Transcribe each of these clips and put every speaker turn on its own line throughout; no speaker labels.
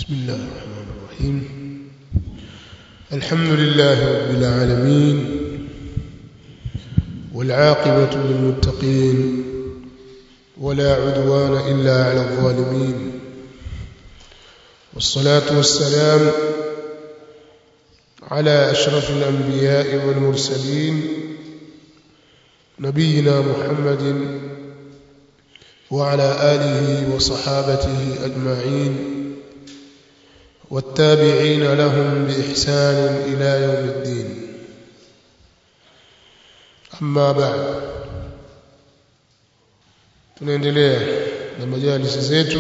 بسم الله الرحمن الرحيم الحمد لله رب العالمين والعاقبة للمتقين ولا عدوان إلا على الظالمين والصلاة والسلام على أشرف الأنبياء والمرسلين نبينا محمد وعلى آله وصحابته أجمعين والتابعين لهم بإحسان إلى يوم الدين أما بعد tunaendelea na majalisi zetu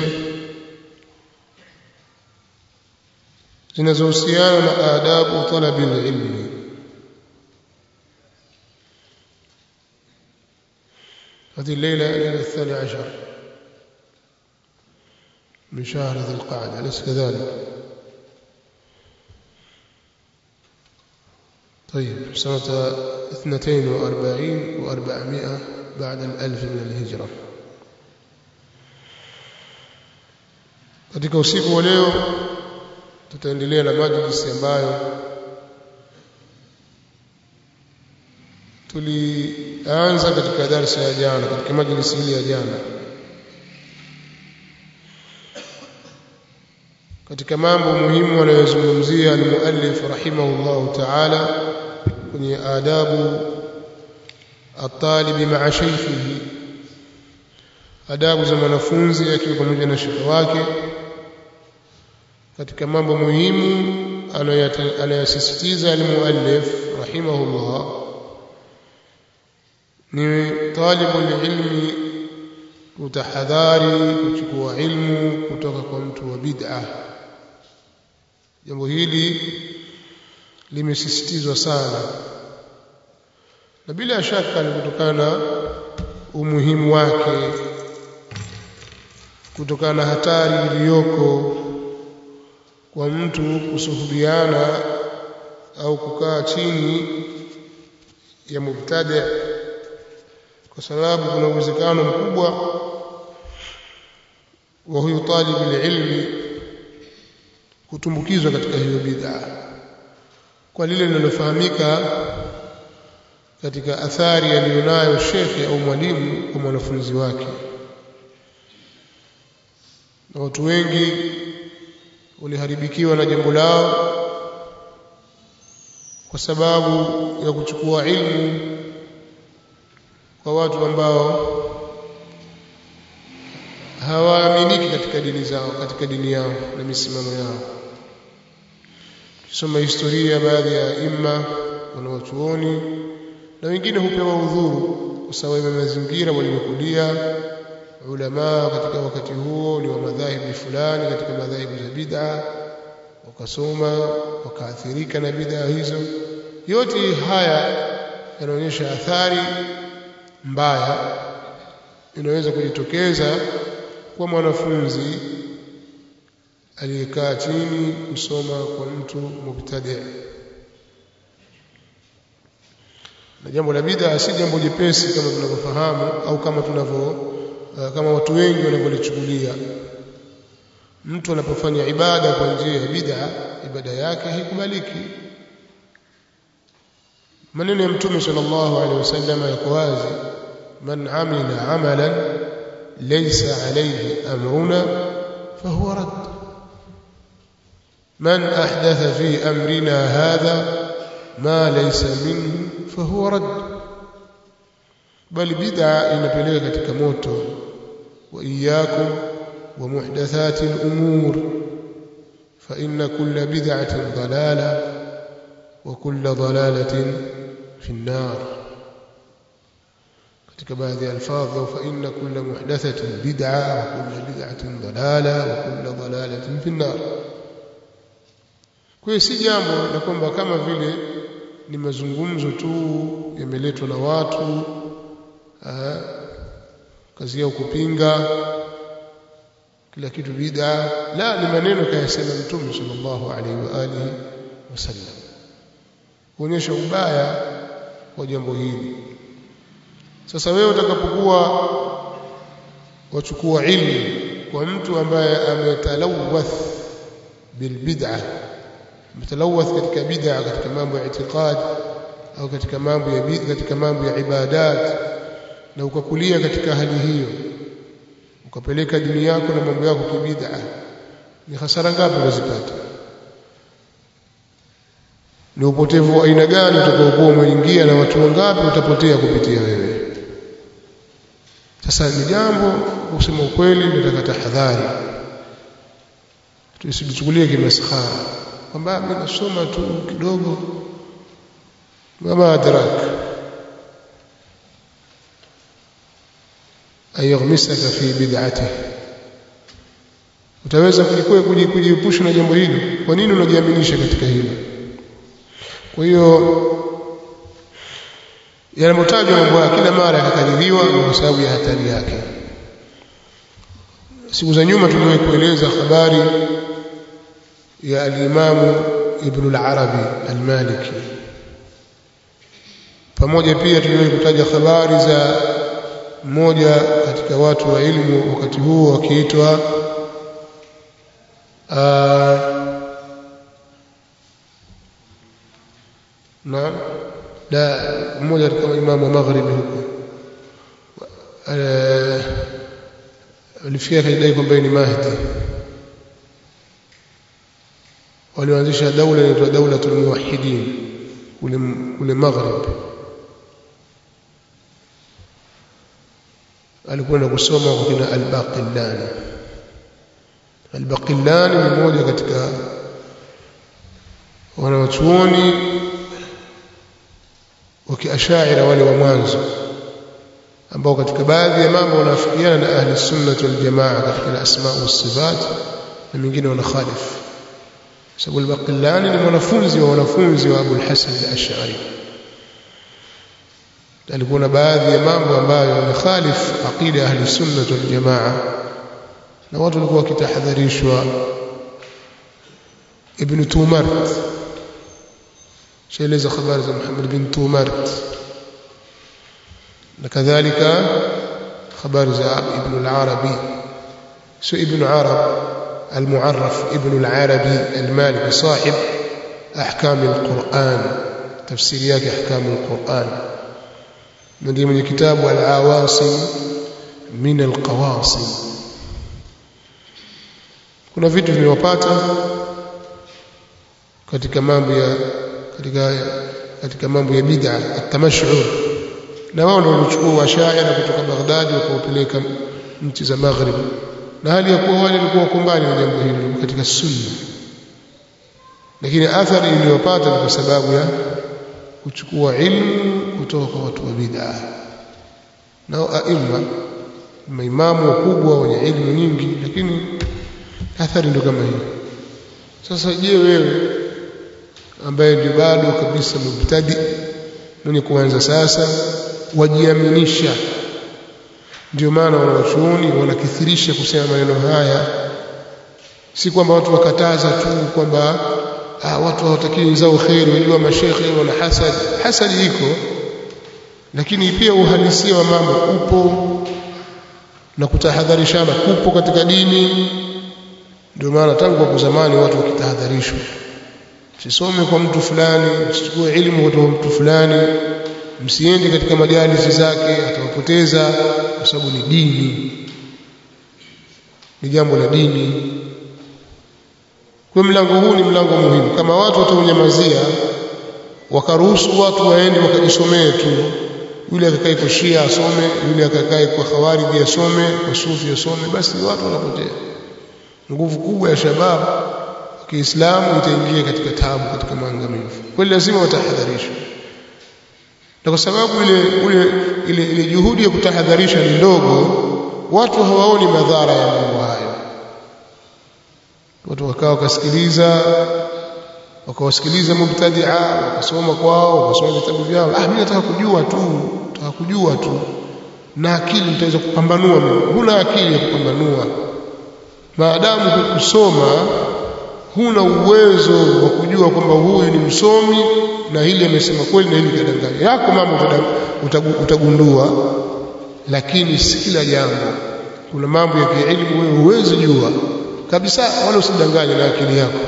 zinazohusiana na adabu talabi ilmi هذه الليلة الليلة الثانية عشر من شهر ذي القعدة أليس كذلك طيب سنة اثنتين وأربعين وأربعمائة بعد الألف من الهجرة katika usiku wa leo tutaendelea na majlisi ambayo tulianza katika darasa ya jana katika majlisi hili ya jana katika mambo muhimu anayozungumzia almuallif rahimahullahu ta'ala kwenye adabu atalibi ma'a shaykhihi adabu za mwanafunzi akiwa pamoja na shekhe wake katika mambo muhimu anayosisitiza almuallif rahimahullah ni talibu ilmi kutahadhari kuchukua ilmu kutoka kwa mtu wa bid'ah jambo hili limesisitizwa sana na bila shaka ni kutokana na umuhimu wake kutokana na hatari iliyoko kwa mtu kusuhubiana au kukaa chini ya mubtadi kwa sababu kuna uwezekano mkubwa wa huyu talibu ilmi kutumbukizwa katika hiyo bid'a kwa lile linalofahamika katika athari aliyonayo shekhe au mwalimu kwa mwanafunzi wake na watu wengi waliharibikiwa na jambo lao kwa sababu ya kuchukua ilmu kwa watu ambao hawaaminiki katika dini zao katika dini yao na misimamo yao kusoma historia ya baadhi ya imma wanawachuoni na wengine hupewa udhuru kwa sababu ya mazingira waliokulia ulama katika wakati huo ni wa madhahibu fulani katika madhahibu za bid'a wakasoma wakaathirika na bid'a hizo yote haya yanaonyesha athari mbaya inaweza kujitokeza kwa mwanafunzi aliyekaa chini kusoma kwa mtu mubtadi na jambo la bid'a si jambo jepesi kama tunavyofahamu au kama tunavyo uh, kama watu wengi wanavyolichukulia mtu anapofanya ibada kwa njia ya bid'a ibada yake haikubaliki maneno ya mtume sallallahu alaihi wasallam yako wazi man amila amalan laysa alayhi amruna fahuwa radd من أحدث في أمرنا هذا ما ليس منه فهو رد بل بدعة inapeleka katika moto وإياكم ومحدثات الأمور فإن كل بدعة ضلالة وكل ضلالة في النار katika baadhi ya alfadhi فإن كل محدثة بدعة وكل بدعة ضلالة وكل ضلالة في النار Kwa hiyo si jambo la kwamba kama vile ni mazungumzo tu yameletwa na watu aa, kazi yao kupinga kila kitu bid'a la ni maneno kayasema mtume sallallahu alaihi wa alihi wasallam kuonyesha ubaya wa jambo hili sasa wewe utakapokuwa wachukua ilmu kwa mtu ambaye ametalawath bilbid'a mtalawath katika bid'a katika mambo ya itikad au katika mambo ya katika mambo ya ibadat na ukakulia katika hali hiyo ukapeleka dini yako na mambo yako kibid'a ni hasara ngapi unazipata ni upotevu wa aina gani utakaokuwa umeingia na watu wangapi utapotea kupitia wewe sasa ni jambo kusema ukweli nataka tahadhari tusijichukulie kimaskhara kwamba mimi nasoma tu kidogo mama adrak ayaghmisaka fi bid'atihi utaweza kujikwea kujiepusha na jambo hili kwa nini unajiaminisha katika hilo kwa hiyo yanamotajwa mambo ya kila mara yakakadiriwa kwa sababu ya hatari yake siku za nyuma tuliwahi kueleza habari ya alimamu ibn al-arabi al-maliki pamoja pia tuliwahi kutaja habari za mmoja katika watu wa ilmu wakati huo wakiitwa na da mmoja katika imamu wa magharibi huko alifikia akajidai kwamba ni Mahdi walioanzisha daula inaitwa daulatul muwahhidin kule kule maghrib alikwenda kusoma kwa kina al-Baqillani al-Baqillani ni mmoja katika wanawachuoni wa kiashaira wale wa mwanzo ambao katika baadhi ya mambo wanafikiana na ahli sunna wal jamaa katika asma wa sifat na mingine wanakhalif sababu al-Baqillani ni mwanafunzi wa wanafunzi wa Abu al-Hasan al-Ash'ari alikuwa na baadhi ya mambo ambayo yanakhalif aqida ahli sunna wal jamaa na watu walikuwa wakitahadharishwa ibn Tumart shaeleza habari za Muhammad bin Tumart na kadhalika habari za ibn al-Arabi sio ibn Arab المعرف ابن العربي المالكي صاحب أحكام القرآن تفسيريات أحكام القرآن ندي من كتاب العواصم من القواصم kuna vitu vimewapata katika mambo ya katika katika mambo ya bid'a at-tamashhur na wao ndio walichukua washaira kutoka Baghdad wakaupeleka nchi za Maghrib na hali ya kuwa wale walikuwa kumbani na jambo hilo katika sunna lakini athari iliyopata ni kwa sababu ya kuchukua ilmu kutoka kwa watu wa bid'a nao aima maimamu wakubwa wenye ilmu nyingi lakini athari ndio kama hiyo sasa je wewe ambaye ndio bado kabisa mubtadi mwenye kuanza sasa wajiaminisha ndio maana wanawachuoni wanakithirisha kusema maneno haya si kwamba watu wakataza tu kwamba ah, watu hawatakiwi wenzao kheri wajua mashekhe wana hasad hasadi iko lakini pia uhalisia wa mambo upo na kutahadharishana kupo katika dini ndio maana tangu hapo zamani watu wakitahadharishwa msisome kwa mtu fulani msichukue elimu kutoka kwa mtu fulani msiende katika majalisi zake atawapoteza kwa sababu ni dini ni jambo la dini kwa mlango huu ni mlango muhimu kama watu wataunyamazia wakaruhusu watu waende wakajisomee tu yule akakae kwa Shia asome yule akakae kwa Khawarij asome kwa Sufi asome basi watu wanapotea nguvu kubwa ya shabab Kiislamu itaingia katika tabu katika maangamivu kwa lazima watahadharishwe na kwa sababu ile ile ile, ile juhudi ya kutahadharisha ni ndogo watu hawaoni madhara ya mambo hayo watu wakawa wakasikiliza wakawasikiliza mubtadia wakasoma kwao wakasoma vitabu vyao ah mimi nataka kujua tu nataka kujua tu na akili nitaweza kupambanua mimi huna akili ya kupambanua maadamu kusoma huna uwezo wa kujua kwamba huyu ni msomi na hili amesema kweli na hili kadanganya yako mambo utagundua lakini si kila jambo kuna mambo ya kielimu wewe huwezi jua kabisa wala usidanganye na akili yako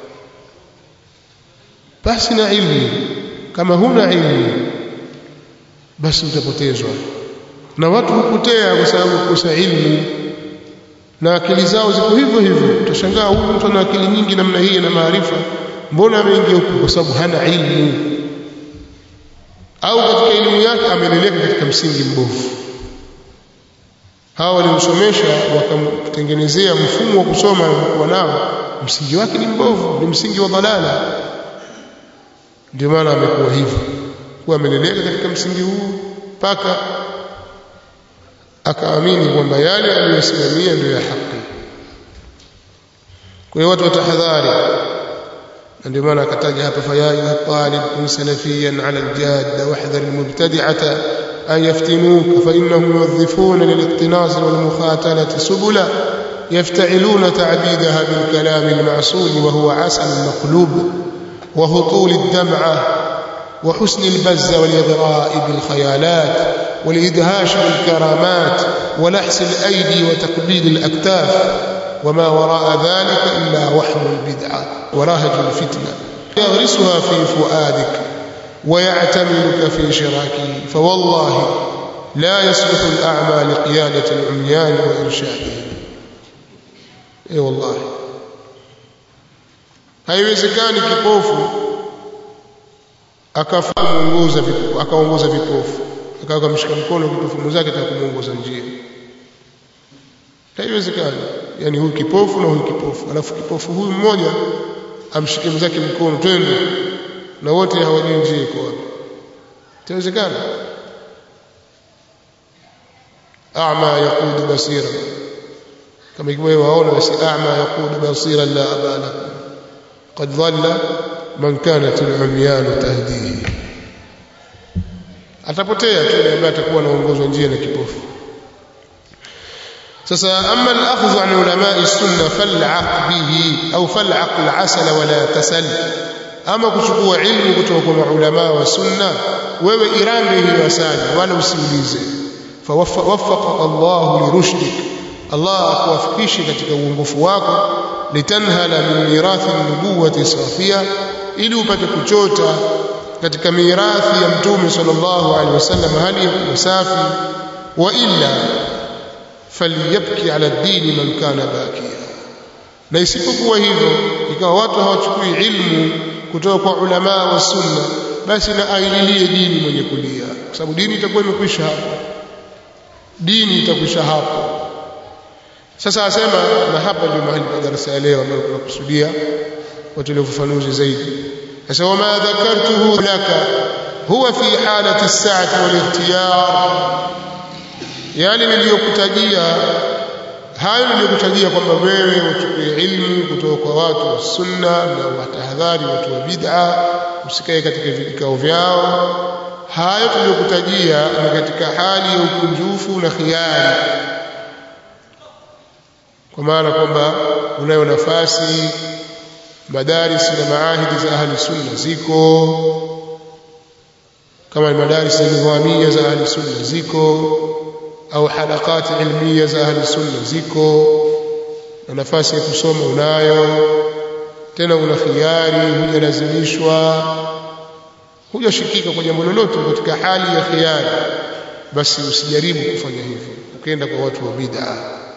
basi na ilmu kama huna ilmu basi utapotezwa na watu hupotea kwa sababu kukosa ilmu na akili zao ziko hivyo hivyo utashangaa huyu mtu ana akili nyingi namna hii na maarifa mbona ameingia huko kwa sababu hana ilmu au katika elimu yake ameleleka katika msingi mbovu hawa walimsomesha wakamtengenezea mfumo wa kusoma alikuwa nao msingi wake ni mbovu ni msingi wa dhalala ndio maana amekuwa hivyo kuwa ameleleka katika msingi huu mpaka akaamini kwamba yale aliyosimamia ndio ya haki kwa hiyo watu watahadhari ndio maana akataja hapa faya ayuha talib kun salafiyan ala aljadda wahdhar almubtadi'ata an yaftinuka fa innahum yuwadhifuna liliqtinas walmukhatalati subula يفتعلون تعبيدها بالكلام المعسول وهو عسل مقلوب وهطول الدمعة وحسن البز والإغراء بالخيالات والإدهاش بالكرامات ولحس الأيدي وتقبيل الأكتاف وما وراء ذلك إلا وحم البدعة ورهج الفتنة يغرسها في فؤادك ويعتملك في شراكه فوالله لا يصلح الأعمى لقيادة العميان وإرشادهم اي أيوة والله haiwezekani kipofu akaongoza akaongoza vipofu akawa kamshika mkono kipofu mwenzake atakumuongoza njia haiwezekani yani huyu kipofu na huyu kipofu alafu kipofu huyu mmoja amshike mwenzake mkono twende na wote hawajui njia iko wapi itawezekana a'ma yaqudu basira kama ikiwa waona basi a'ma yaqudu basira la abala qad dhalla man kanat al-umyan tahdihi atapotea tu ambaye atakuwa anaongozwa njia na kipofu sasa amma al-akhdhu an ulama'i sunna fal'aq bihi au fal'aq al-asal wa la tasal ama kuchukua ilmu kutoka kwa maulama wa sunna wewe irambe hiyo asali wala usiulize fawaffaq Allah lirushdik Allah akuwafikishe katika uongofu wako litanhala min mirathi nubuwati safia ili upate kuchota katika mirathi ya mtume sallallahu alaihi wasallam hali ya safi wa illa falyabki ala dini man kana bakia na isipokuwa hivyo ikawa watu hawachukui ilmu kutoka kwa ulama wa sunna basi na aililie dini mwenye kulia kwa sababu dini itakuwa imekwisha hapo dini itakwisha hapo sasa asema na hapa ndio mahali pa darasa ya leo ambayo tunakusudia watu ile ufafanuzi zaidi sasa wama dhakartuhu laka huwa fi halati as-sa'ati wal ikhtiyar yale niliyokutajia hayo niliyokutajia kwamba wewe uchukue ilmu kutoka kwa watu wa sunna na watahadhari watu wa bid'a usikae katika vikao vyao hayo tuliyokutajia ni katika hali ya ukunjufu na khiari kwa maana kwamba unayo nafasi madaris na maahidi za ahli sunna ziko kama madaris za nidhamia za ahli sunna ziko au halakati ilmia za ahli sunna ziko na nafasi ya kusoma unayo tena una khiari hujalazimishwa hujashikika kwa jambo lolote katika hali ya khiari basi usijaribu kufanya hivyo ukienda kwa watu wa bid'a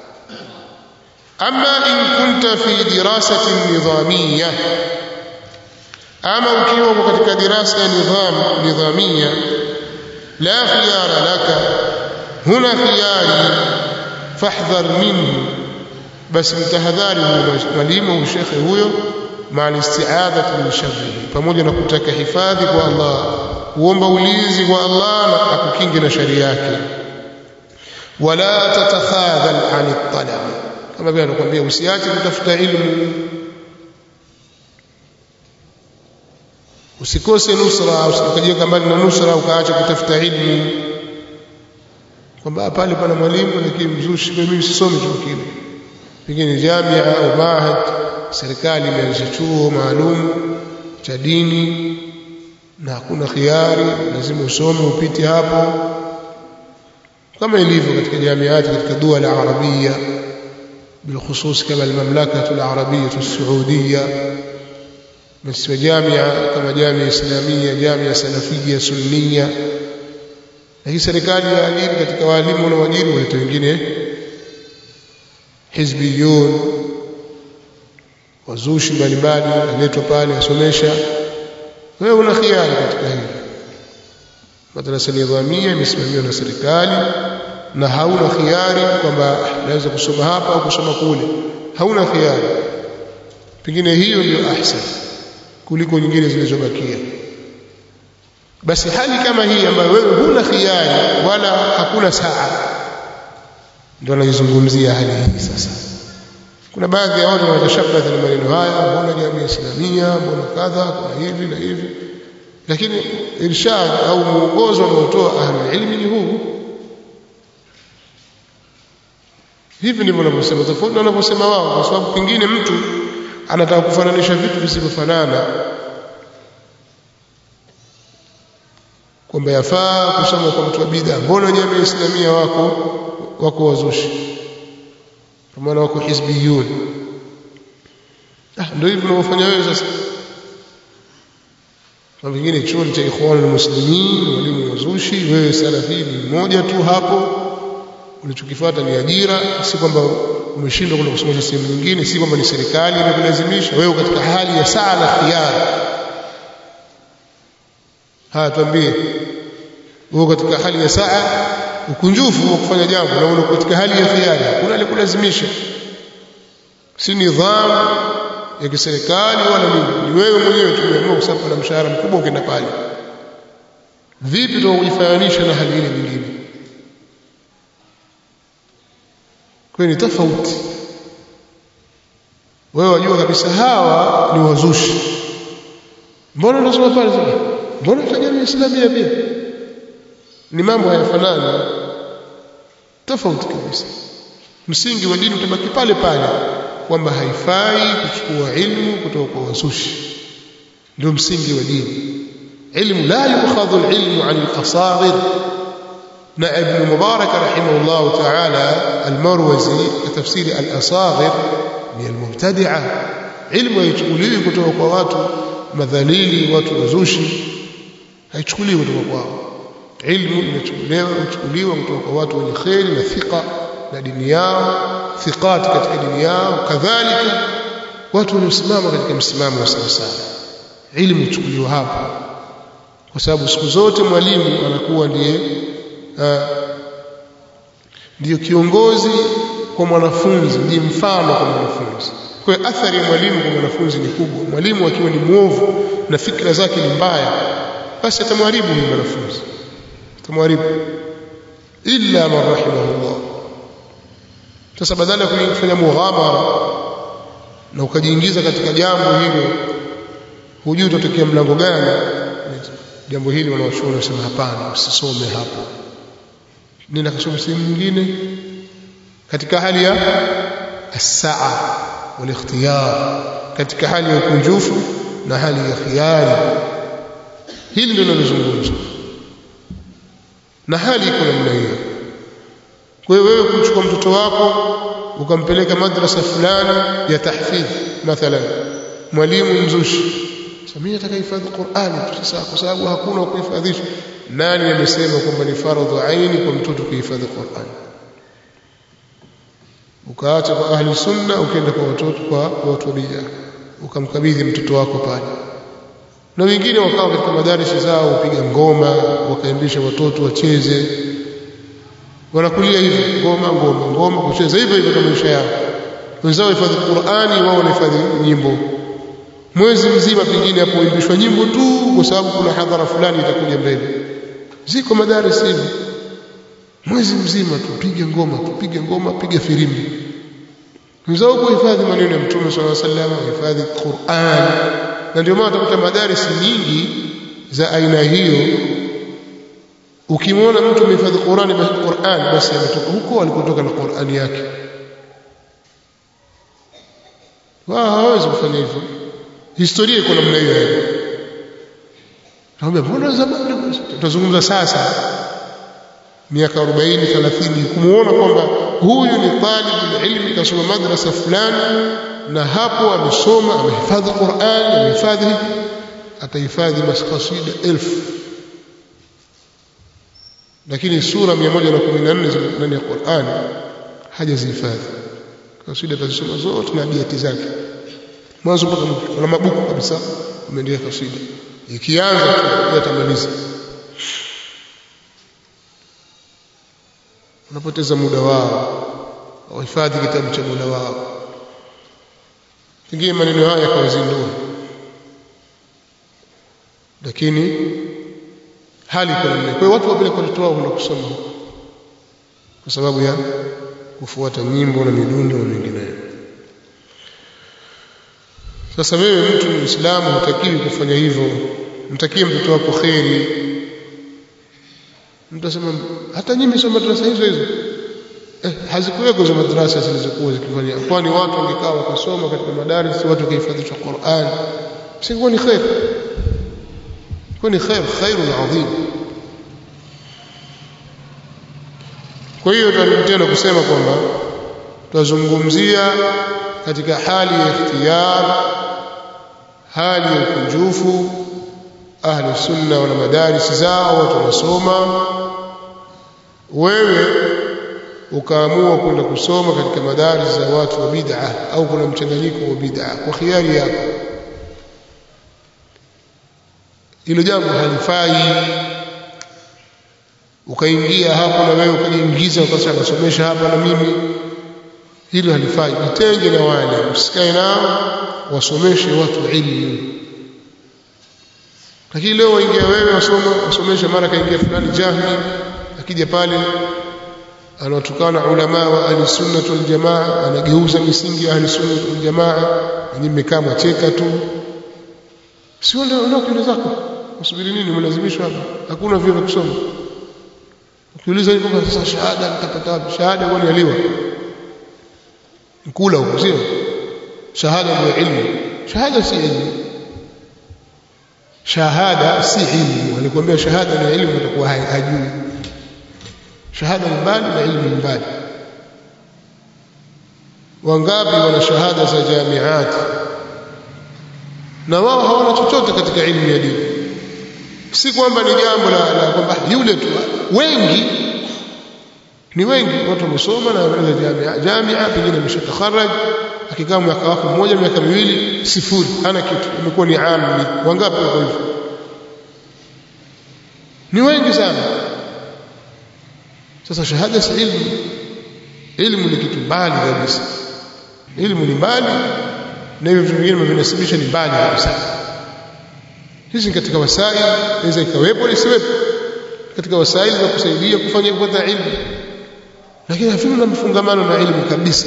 ama in kunta fi dirasati nidhamia ama ukiwa katika dirasa ya nidham nidhamia la khiyara laka huna khiyari fahdhar minhu basi mtahadhari mwalimu au shekhe huyo مع الاستعاذة من شره pamoja na kutaka hifadhi kwa Allah kuomba ulinzi kwa Allah na akukinge na shari yake wala tatakhadhal an talab kama vile anakuambia usiache kutafuta ilmu usikose nusra usikajiweka mbali na nusra ukaacha kutafuta ilmu kwamba pale pana mwalimu lakini mzushi mimi sisomi chuo kile pengine jamia au mahad serikali imeanzisha chuo maalum cha dini na hakuna khiari lazima usome upite hapo kama ilivyo katika jamiati katika dua la arabia بالخصوص كما المملكة العربية السعودية مثل جامعة كما جامعة إسلامية جامعة سلفية سنية lakini serikali ya ajiri katika walimu na wajiri waleta wengine hizbiyun wazushi mbalimbali aletwa pale asomesha wewe una khiari katika hili madrasa nidhamia imesimamiwa na serikali na hauna khiari kwamba naweza kusoma hapa au kusoma kule hauna khiari pengine hiyo ndio ahsan kuliko nyingine zilizobakia basi hali kama hii ambayo wewe huna khiari wala hakuna saa ndio anaizungumzia hali hii sasa kuna baadhi ya watu wanatashabbatha na maneno haya mbona jamii islamia mbona kadha kuna hivi na hivi lakini irshad au mwongozo unaotoa ahlul ilmi ni huu hivi ndivyo wanavyosema tofauti na wanavyosema wao kwa sababu pengine mtu anataka kufananisha vitu visivyofanana kwamba yafaa kusoma kwa mtu wa bid'a mbona jamii islamia wako wako wazushi kwa maana wako hizbiyun ah ndio hivyo unavyofanya wewe sasa kwa vingine chuo cha ikhwan muslimin walimu wazushi wewe salafi ni mmoja tu hapo ulichokifuata ni ajira si kwamba umeshindwa kwenda kusomesha sehemu nyingine si kwamba ni serikali imekulazimisha wewe katika hali ya saa na khiari haya tuambie uko katika hali ya saa ukunjufu wa kufanya jambo na uko katika hali ya khiari hakuna alikulazimisha si nidhamu ya kiserikali wala nini ni wewe mwenyewe tu umeamua kwa sababu na mshahara mkubwa ukienda pale vipi tutakujifananisha na hali ile nyingine kwa ni tofauti wewe wajua kabisa hawa ni wazushi mbona unasoma pale sasa mbona tajamii islamia pia ni mambo hayafanani tofauti kabisa msingi wa dini utabaki pale pale kwamba haifai kuchukua ilmu kutoka kwa wazushi ndio msingi wa dini ilmu la yukhadhu alilmu an alasaghir na ibn mubarak rahimahullah ta'ala almarwazi tafsiri alasaghir ni almubtadi'a ilmu haichukuliwi kutoka kwa watu madhalili watu wazushi haichukuliwi kutoka kwao ilmu inachukuliwa inachukuliwa kutoka kwa watu wenye kheri na thika na dini yao thiqat katika dini yao kadhalika watu waliosimama katika msimamo wa sawa sawa ilmu ichukuliwa hapo kwa sababu siku zote mwalimu anakuwa ndiye ndiyo kiongozi kwa mwanafunzi ndiye mfano kwa mwanafunzi kwa hiyo athari ya mwalimu kwa mwanafunzi ni kubwa mwalimu akiwa ni mwovu na fikra zake ni mbaya basi atamharibu huyu mwanafunzi atamharibu illa man rahimahullah sasa badala ya kufanya mughamara na ukajiingiza katika jambo hilo hujui utatokea mlango gani jambo hili wanawachuoni wanasema hapana usisome hapo nenda kasome sehemu nyingine katika hali ya as-saa wal-ikhtiyar katika hali ya ukunjufu na hali ya khiari hili ndilo linalozungumzwa na hali iko namna hiyo kwa hiyo wewe kumchukua mtoto wako ukampeleka madrasa fulani ya tahfidh mathalan mwalimu mzushi mimi nataka hifadhi Qur'ani sasa kwa sababu hakuna kuhifadhisha nani amesema kwamba ni faradhu aini kwa mtoto kuhifadhi Qur'ani ukaacha kwa ahli sunna ukaenda kwa watoto kwa watu wa bid'a ukamkabidhi mtoto wako pale na wengine wakawa katika madarisi zao upiga ngoma wakaimbisha watoto wacheze wanakulia hivyo ngoma ngoma ngoma kucheza hivyo hivyo kama maisha yao wenzao hifadhi Qur'ani wao wanahifadhi nyimbo mwezi mzima pengine hapoimbishwa nyimbo tu kwa sababu kuna hadhara fulani itakuja mbele ziko madaris hivi mwezi mzima tupige ngoma tupige ngoma piga firimbi wenzao kuhifadhi maneno ya mtume sallallahu alaihi wasallam hifadhi Qur'an na ndio maana utakuta madarisi nyingi za aina hiyo ukimwona mtu amehifadhi Qur'an basi Qur'an basi ametoka huko alikotoka na Qur'an yake wao hawezi kufanya hivyo historia iko namna hiyo naomba mbona zamani tutazungumza sasa miaka 40 30 kumuona kwamba huyu ni talibul ilmi kasoma madrasa fulani na hapo amesoma amehifadhi Qur'an amehifadhi atahifadhi kasida elfu lakini sura 114 ndani ya Qur'an hajazihifadhi kasida tazisoma zote na biati zake mwanzo mpaka mwisho na mabuku kabisa umeandika kasida ikianza tu yatamaliza unapoteza muda wao wahifadhi kitabu cha muda wao pengine maneno haya yakawazindua lakini hali iko namna kwa hiyo watu wapeleka watoto wao kwenda kusoma kwa sababu ya kufuata nyimbo na midundo na mengineyo sasa wewe mtu muislamu hutakiwi kufanya hivyo mtakie mtoto wako kheri mtu asema hata nyinyi msoma madrasa hizo hizo eh, hazikuweko hizo madrasa zilizokuwa zikifanya kwani watu wangekaa wakasoma katika madaris watu wakahifadhishwa Qur'an singekuwa ni khair kwa ni khair khairun adhim kwa hiyo tunarudi tena kusema kwamba tutazungumzia katika hali ya ikhtiyar hali ya ukunjufu ahli sunna wana madaris zao watu wanasoma wewe ukaamua kwenda kusoma katika madaris za watu wa bid'a au kuna mchanganyiko wa bid'a kwa khiari yako hilo jambo halifai ukaingia hapo na wewe ukajiingiza ukasema nasomesha hapa na mimi hilo halifai jitenge na wale usikae nao wasomeshe watu ilmu lakini leo waingia wewe wasoma wasomesha mara kaingia fulani jahmi akija pale anawatukana ulama wa ahli sunna wal jamaa anageuza misingi ya ahli sunna wal jamaa nyinyi mmekaa mwacheka tu sio ndio ndio kile zako usubiri nini mlazimishwa hapa hakuna vile vya kusoma ukiuliza hivi kwamba sasa shahada nitapata wapi shahada kwani aliwa mkula huko sio shahada ndio ilmu shahada si ilmu shahada si ilmu alikwambia shahada ni ilmu atakuwa hajui shahada ni mbali na ilmu ni mbali wangapi wana shahada za jamiati na wao hawana chochote katika ilmu ya dini si kwamba ni jambo la, la kwamba yule tu wengi ni wengi watu wamesoma na wanaenda jamia jamia pengine ameshatakharaj akikaa mwaka wako mmoja miaka miwili sifuri hana kitu imekuwa ni amli wangapi wako hivyo ni wengi sana sasa shahada si ilmu ilmu ni kitu mbali kabisa ilmu ni mbali na hivyo vitu vingine vinasibisha ni mbali kabisa hizi ni katika wasaili inaweza ikawepo na isiwepo katika wasaili za kusaidia kufanya kupata ilmu lakini havina na mfungamano na ilmu kabisa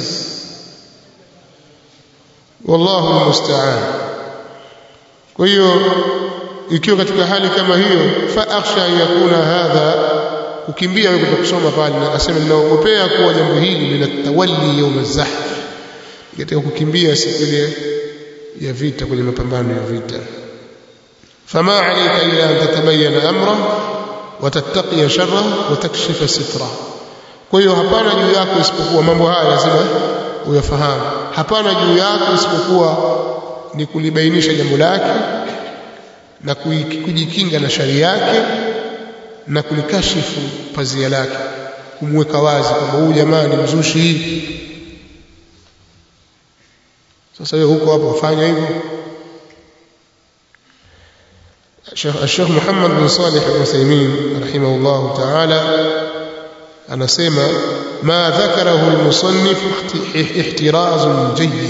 wallahu almusta'an kwa hiyo ikiwa katika hali kama hiyo fa akhsha yakuna hadha kukimbia wewe kusoma pale na akasema ninaogopea kuwa jambo hili linatawalli yawm az-zahf katika kukimbia siku ile ya vita kwenye mapambano ya vita fama alayka illa an tatabayyana amra wa tattaqiya sharra wa takshifa sitra kwa hiyo hapana juu yako isipokuwa mambo haya lazima uyafahamu hapana juu yako isipokuwa ni kulibainisha jambo lake na kujikinga na shari yake na kulikashifu pazia lake kumweka wazi kwamba huyu jamaa ni mzushi hivi sasa wewe huko hapo ufanya hivyo Sheikh Muhammad bin Salih al-Uthaymeen rahimahullah ta'ala anasema ma dhakarahu al-musannif ihtirazun jayyid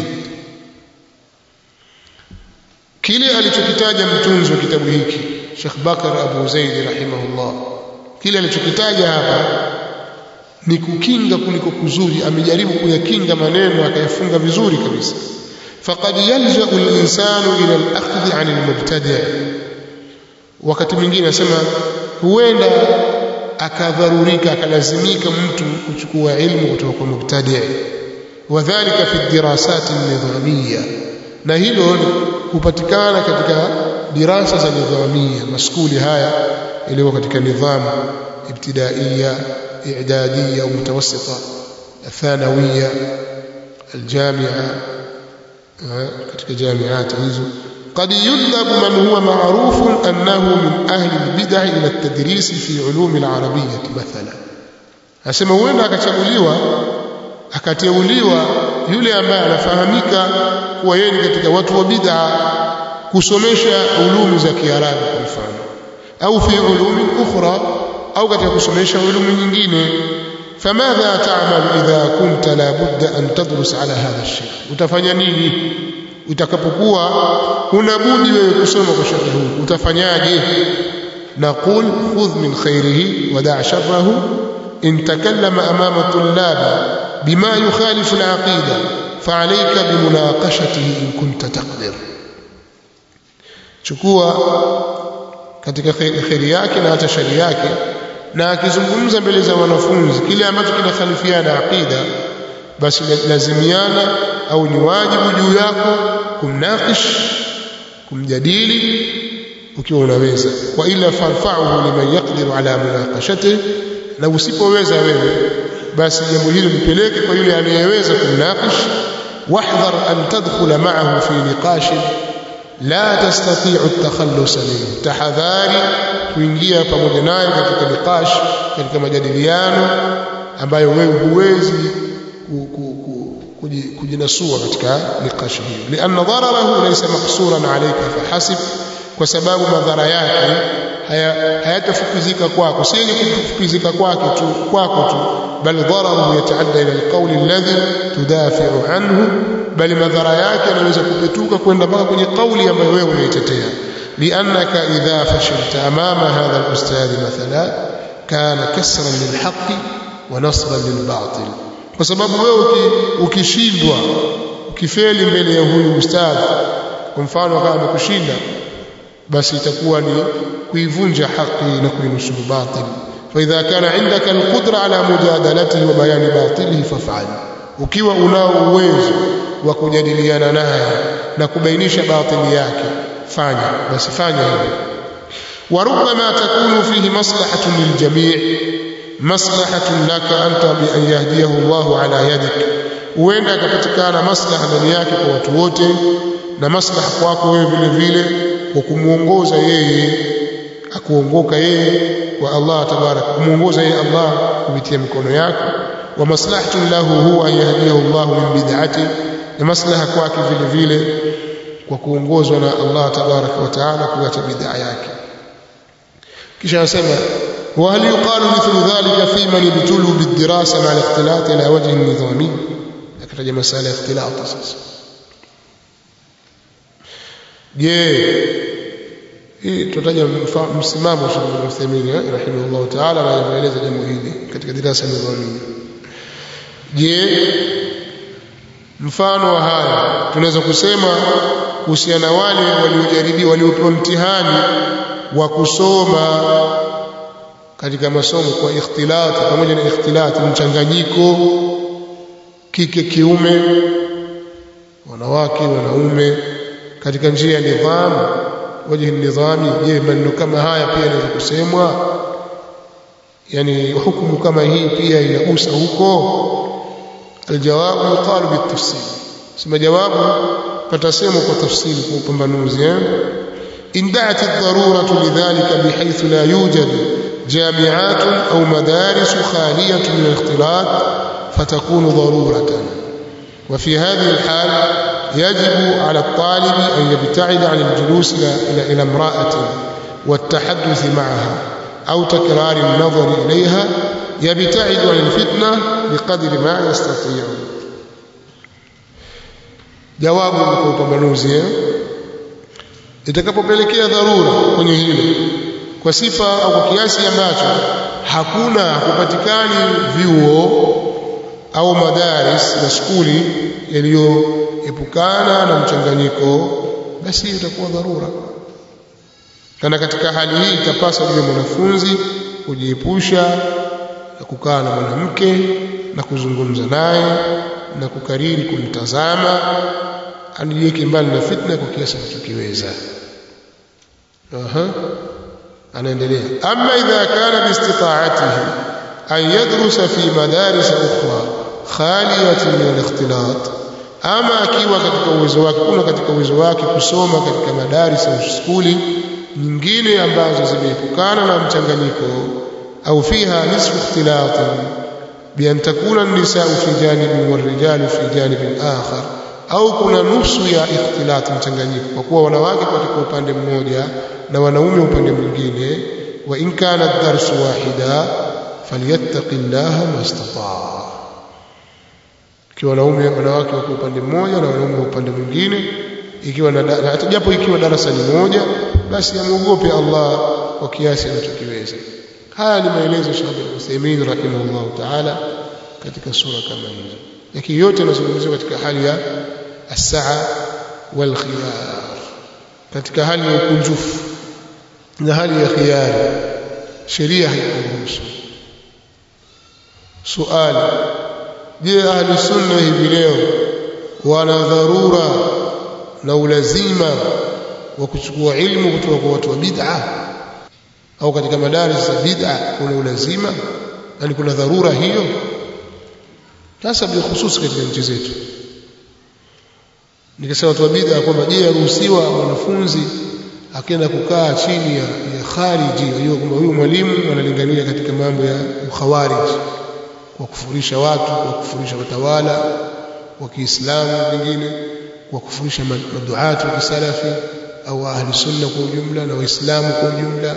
kile alichokitaja mtunzi wa kitabu hiki Sheikh Bakar Abu Zaid rahimahullah kile alichokitaja hapa ni kukinga kuliko kuzuri amejaribu kuyakinga maneno akayafunga vizuri kabisa faqad yalja'u al-insanu ila al-akhdh 'an al-mubtadi' wakati mwingine anasema huenda akadharurika akalazimika mtu kuchukua ilmu kutoka kwa mubtadi' wadhālika fi ad-dirasat an-nidhamiyya na hilo hupatikana katika dirasa za nidhamia maskuli haya yaliyo katika nidhamu ibtidaiya i'dadiyya au mutawassita الثانوية الجامعة katika jamiati hizo قد يذهب من هو معروف أنه من أهل البدع إلى التدريس في علوم العربية مثلا asema huenda akachaguliwa akateuliwa yule ambaye anafahamika kuwa yeye ni katika watu wa bid'a kusomesha ulumi za Kiarabu kwa mfano au fi ulumi ukhra au katika kusomesha ulumi nyingine famadha ta'mal idha kunta la budda an tadrus ala hadha ash-shay utafanya nini utakapokuwa huna budi wewe kusoma kwa shekhi huu utafanyaje naqul khudh min khairihi wa da' sharrahu in takallama amama tullab bima yukhalifu al-aqida fa'alayka bimunaqashatihi in kunta taqdir chukua katika khairi yake na hata shari yake na akizungumza mbele za wanafunzi kile ambacho kinakhalifiana aqida basi lazimiana au ni wajibu juu yako kumnakish kumjadili ukiwa unaweza wa ila farfa'uhu liman yaqdiru ala munaqashatihi na usipoweza wewe basi jambo hilo lipeleke kwa yule anayeweza kumnakish wahdhar an tadkhula ma'ahu fi niqashin la tastati'u at-takhallus minhu tahadhari kuingia pamoja naye katika niqash katika majadiliano ambayo wewe huwezi kujinasua katika niqash hiyo lianna dararahu laysa maqsuran alayka fahasib kwa sababu madhara yake hayatafukizika kwako si yenye kufukizika kwake tu kwako tu bal dararuhu yataadda ila alqawl alladhi tudafi'u anhu bali madhara yake yanaweza kupetuka kwenda mpaka kwenye kauli ambayo wewe unaitetea liannaka idha fashilta amama hadha alustadh mathala kana kasran lilhaqqi wa nasban lilbatil kwa sababu wewe ukishindwa ukifeli mbele ya huyu ustadh kwa mfano kama amekushinda basi itakuwa ni kuivunja haki na kuinusuru batil فإذا كان عندك القدرة على مجادلته وبيان باطله فافعل ukiwa unao uwezo wa kujadiliana naye na kubainisha batili yake fanya basi fanya hivyo وربما تكون فيه مصلحة للجميع مصلحة لك أنت بأن يهديه الله على يدك huenda akapatikana maslaha ndani yake kwa watu wote na maslaha kwako wewe vile vile kwa kumuongoza yeye akuongoka yeye kwa Allah tabarak kumuongoza yeye Allah kupitia mikono yako wa maslahatun lahu huwa an yahdiyahu Allah min bid'ati na maslaha kwake vile vile kwa kuongozwa na Allah tabarak wa taala kuacha bid'a yake kisha anasema وهل يقال مثل ذلك في من ابتلوا بالدراسة مع الاختلاط على وجه نظامي akataja masala ya ikhtilat sasa je hii tutaja msimamo wa Sheikh Uthaymeen rahimahullah ta'ala na anaeleza jambo hili katika dirasa nidhamia je mfano wa haya tunaweza kusema kuhusiana wale waliojaribiwa waliopewa mtihani wa kusoma katika masomo kwa ikhtilat pamoja na ikhtilat mchanganyiko kike kiume wanawake wanaume katika njia ya nidhamu wajhi nidhami je maneno kama haya pia yanaweza kusemwa yani hukumu kama hii pia inagusa huko aljawabu yuqalu bitafsil sema jawabu patasemwa kwa tafsiri kwa upambanuzi eh in da'at ad-daruratu lidhalika bihaythu la yujad جامعات أو مدارس خالية من الاختلاط فتكون ضرورة وفي هذه الحال يجب على الطالب أن يبتعد عن الجلوس إلى, إلى امرأة والتحدث معها أو تكرار النظر إليها يبتعد عن الفتنة بقدر ما يستطيع جواب mkupambanuzi itakapopelekea dharura kwenye hilo kwa sifa au kwa kiasi ambacho hakuna kupatikani vyuo au madaris na skuli yaliyoepukana na mchanganyiko basi itakuwa dharura kana katika hali hii itapasa yule mwanafunzi kujiepusha na kukaa na mwanamke na kuzungumza naye na kukariri kumtazama anijiweke mbali na fitna kwa kiasi anachokiweza aha anaendelea ama idha kana biistita'atihi an yadrusa fi madaris ukhra khaliyatun min al-ikhtilat ama akiwa katika uwezo wake kuna katika uwezo wake kusoma katika madaris au skuli nyingine ambazo zimeepukana na mchanganyiko au fiha nisfu ikhtilat bi an takuna an-nisaa fi janibin wal-rijalu fi janibin akhar au kuna nusu ya ikhtilat mchanganyiko kwa kuwa wanawake katika upande mmoja na wanaume upande mwingine wa in kana ad-darsu wahida falyattaqillaha mastata'a ikiwa wanaume wanawake wako upande mmoja na wanaume upande mwingine ikiwa na hata japo ikiwa darasa ni moja basi amuogope Allah kwa kiasi anachokiweza haya ni maelezo Sheikh Al-Uthaymeen rahimahullah ta'ala katika sura kama hizo lakini yote yanazungumziwa katika hali ya as-sa'a wal khiyar katika hali ya ukunjufu na hali ya khiyari sheria haikuruhusu suali je ahli sunna hivi leo wana dharura na ulazima wa kuchukua ilmu kutoka kwa watu wa bid'a au katika madaris za bid'a kuna ulazima yani kuna dharura hiyo hasa bilkhusus katika nchi zetu nikisema watu wa bid'a kwamba je yaruhusiwa wanafunzi akienda kukaa chini ya, ya khariji wajua kwamba huyu mwalimu analingania katika mambo ya ukhawarij kwa kufurisha watu kwa kufurisha watawala wa Kiislamu wengine kwa kufurisha maduatu wa kisalafi au ahli sunna kwa ujumla na waislamu kwa ujumla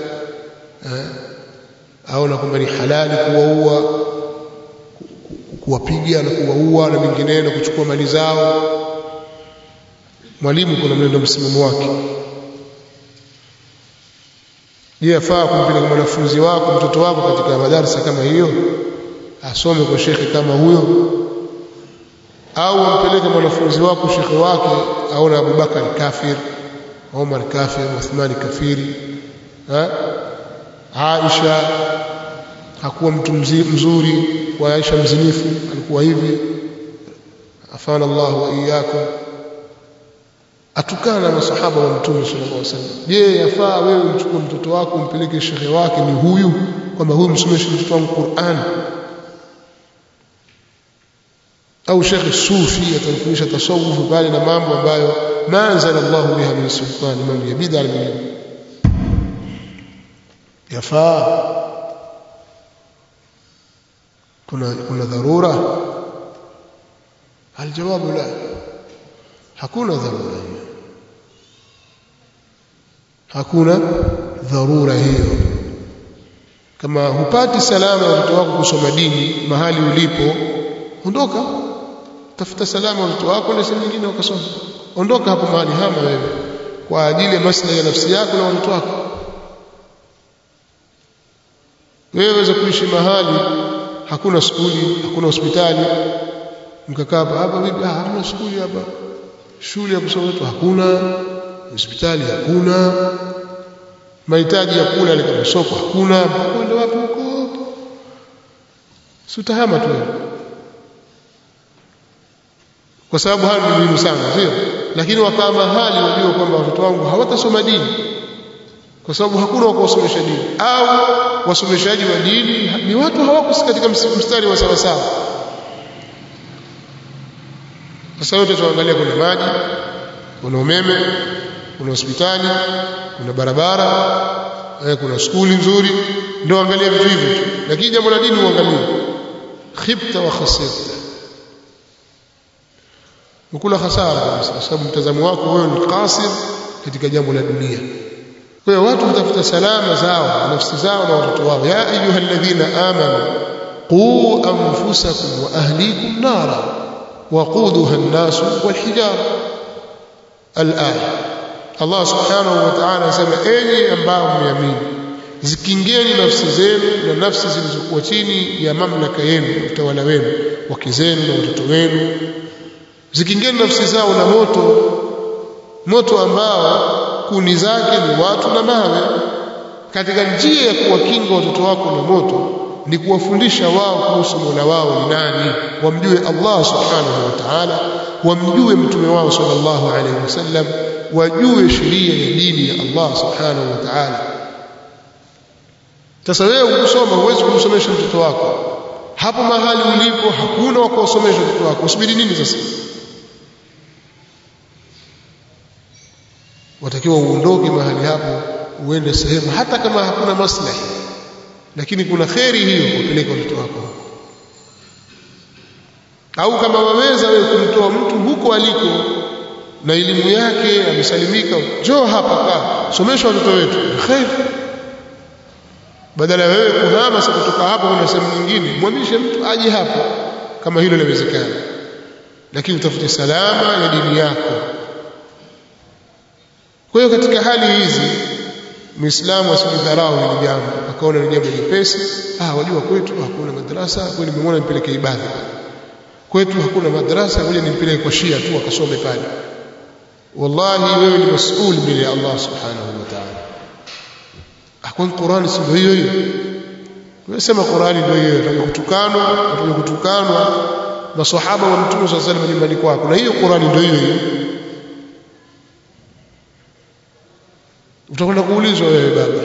au na kwamba ni halali kuwaua kuwapiga na kuwaua na mengineyo na kuchukua mali zao mwalimu kuna mwenendo msimamo wake je yafaa kumpeleka mwanafunzi wako mtoto wako katika madarasa kama hiyo asome kwa shekhe kama huyo au ampeleke mwanafunzi wako shekhe wake aona Abubakar kafir Umar kafir Uthmani kafiri ha? Aisha hakuwa mtu mzuri wa Aisha mzinifu alikuwa hivi afana Allah wa iyyakum atukana na masahaba wa mtume sallallahu alaihi wasallam je yafaa wewe mchukue mtoto wako umpeleke shekhe wake ni huyu kwamba huyu msomeshe mtoto wangu Qur'an au shekhe sufi atamfundisha tasawufu bali na mambo ambayo ma anzala Allah biha min sultani mambo ya bid'a mingine yafaa kuna kuna dharura aljawabu la hakuna dharura hiyo hakuna dharura hiyo kama hupati salama ya watoto wako kusoma dini mahali ulipo ondoka tafuta salama watoto wako na sehemu nyingine wakasoma ondoka hapo mahali hama wewe kwa ajili ya maslahi ya nafsi yako na watoto wako wewe waweza kuishi mahali hakuna skuli hakuna hospitali mkakaa hapa hapa vipi ah hamna skuli hapa shule ya kusoma watu hakuna hospitali hakuna mahitaji ya kula ile kama soko hakuna kwenda wapi huko sutahama tu kwa sababu hayo ni muhimu sana sio lakini wakaa mahali wajua kwamba watoto wangu hawatasoma dini kwa sababu hakuna wa kuwasomesha dini au wasomeshaji wa dini ni watu hawako katika mstari wa sawa sawa sasa yote tuangalia kuna maji kuna umeme kuna hospitali kuna barabara eh, kuna skuli nzuri ndio angalia vitu hivyo tu lakini jambo la dini uangalie khibta wa khasirta ukula hasara kabisa kwa sababu mtazamo wako wewe ni qasir katika jambo la dunia kwa hiyo watu watafuta salama zao nafsi zao na watoto wao ya ayyuhalladhina amanu qu anfusakum wa ahlikum nara waquduha an-nas wal-hijara al-aya Allah subhanahu wa ta'ala anasema enyi ambao mmeamini zikingeni nafsi zenu na nafsi zilizokuwa chini ya mamlaka yenu utawala wenu wake zenu na watoto wenu zikingeni nafsi zao na moto moto ambao kuni zake ni watu na mawe katika njia ya kuwakinga watoto wako na moto ni kuwafundisha wao kuhusu Mola wao ni nani wamjue Allah subhanahu wa ta'ala wamjue mtume wao sallallahu alaihi wasallam wajue sheria ya dini ya Allah subhanahu wa ta'ala sasa wewe ukisoma huwezi kumsomesha mtoto wako hapo mahali ulipo hakuna wa kuwasomesha watoto wako usubiri nini sasa watakiwa uondoke mahali hapo uende sehemu hata kama hakuna maslahi lakini kuna kheri hiyo kupeleka watoto wako au kama waweza wewe kumtoa mtu huko aliko na elimu yake amesalimika njoo hapa kaa somesha watoto wetu kheri badala ya wewe kuhama sasa kutoka hapo kuna sehemu nyingine mwamishe mtu aje hapo kama hilo linawezekana lakini utafute salama ya dini yako kwa hiyo katika hali hizi muislamu asijidharau hili jambo akaona ni jambo jepesi ah wajua kwetu hakuna madrasa kwa nimemwona nimpeleke ibada kwetu hakuna madrasa ngoja nimpeleke kwa shia tu akasome pale wallahi wewe ni masuul mbele ya Allah subhanahu wa ta'ala akwan Qur'ani si ndio hiyo hiyo unasema Qur'ani ndio hiyo unataka kutukanwa unataka kutukanwa maswahaba wa mtume sallallahu alaihi wasallam nyumbani kwako na hiyo Qur'ani ndio hiyo hiyo utakwenda kuulizwa wewe baba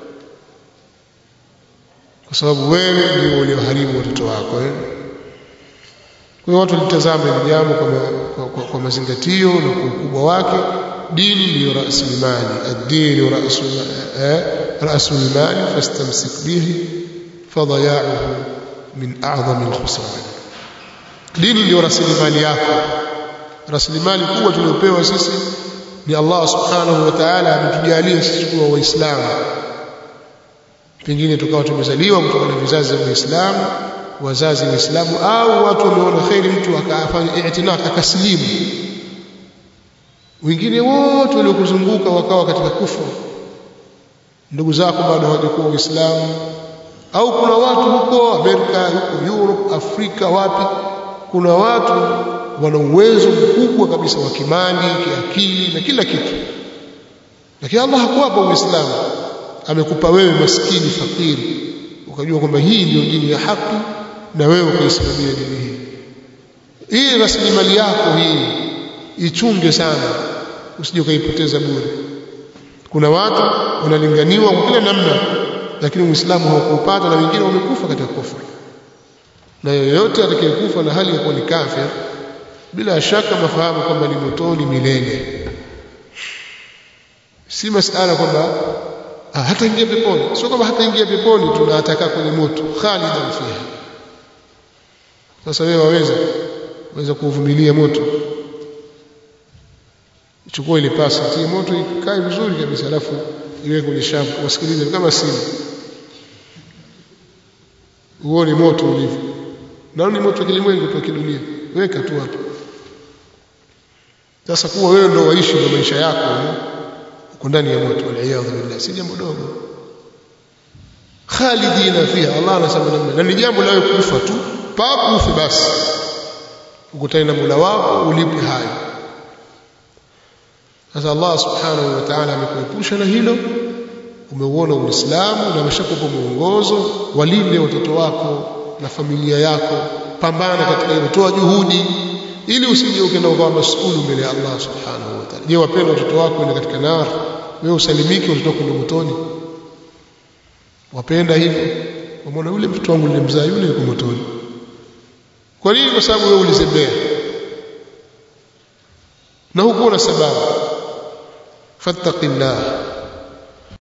kwa sababu wewe ndio ulioharibu watoto wako eh? kwa hiyo watu litazame hili jambo kwa, kwa, kwa, kwa mazingatio na kwa ukubwa wake dini ndiyo rasilimali ad-dinu rasul mali fastamsik bihi fadaya'uhu min a'zami al-khusran dini ndiyo rasilimali yako rasilimali kubwa tuliopewa sisi ni Allah subhanahu wa ta'ala ametujalia sisi kuwa waislamu pengine tukawa tumezaliwa kutoka na vizazi vya Uislamu wazazi waislamu au watu wameona kheri mtu akafanya i'tinak akasilimu wengine wote waliokuzunguka wakawa katika kufuru ndugu zako bado hawajakuwa waislamu au kuna watu huko Amerika huko Europe Afrika wapi kuna watu wana uwezo mkubwa kabisa wa kimali kiakili na kila kitu lakini Allah hakuwapa uislamu amekupa wewe maskini fakiri ukajua kwamba hii ndio dini ya haki na wewe ukaisimamia dini hii hii rasilimali yako hii ichunge sana usije ukaipoteza bure kuna watu wanalinganiwa kwa kila namna lakini uislamu haukuupata na wengine wamekufa katika kufuru na yoyote atakayekufa na hali ya kuwa ni kafir bila shaka mafahamu kwamba ni motoni milele si masala kwamba hata ingia peponi sio kwamba hata ingia peponi tunataka kwenye moto khalidan fiha sasa wewe waweza waweza kuvumilia moto chukua ile pasi tie moto ikae vizuri kabisa alafu iwe kwenye shavu wasikilize kama simu uone moto ulivyo na ni moto wa kilimwengu tu kidunia weka tu hapo sasa kuwa wewe ndio waishi ndio maisha yako uko ndani ya moto waliyadhu billah si jambo dogo khalidina fiha Allah anasema namna na ni jambo la kufa tu papo ufe basi ukutane na Mola wako ulipe hayo sasa Allah subhanahu wa ta'ala amekuepusha na hilo umeuona uislamu na ameshakupa mwongozo walinde watoto wako na familia yako pambana katika hilo toa juhudi ili usije ukaenda ukawa masuulu mbele ya Allah subhanahu wa ta'ala je wapenda watoto wako ni katika nar wewe usalimike watoto wako ndio motoni wapenda hivyo umeona yule mtoto wangu nilimzaa yule yuko motoni kwa nini kwa sababu wewe ulizembea na hukuwa na sababu fattaqillah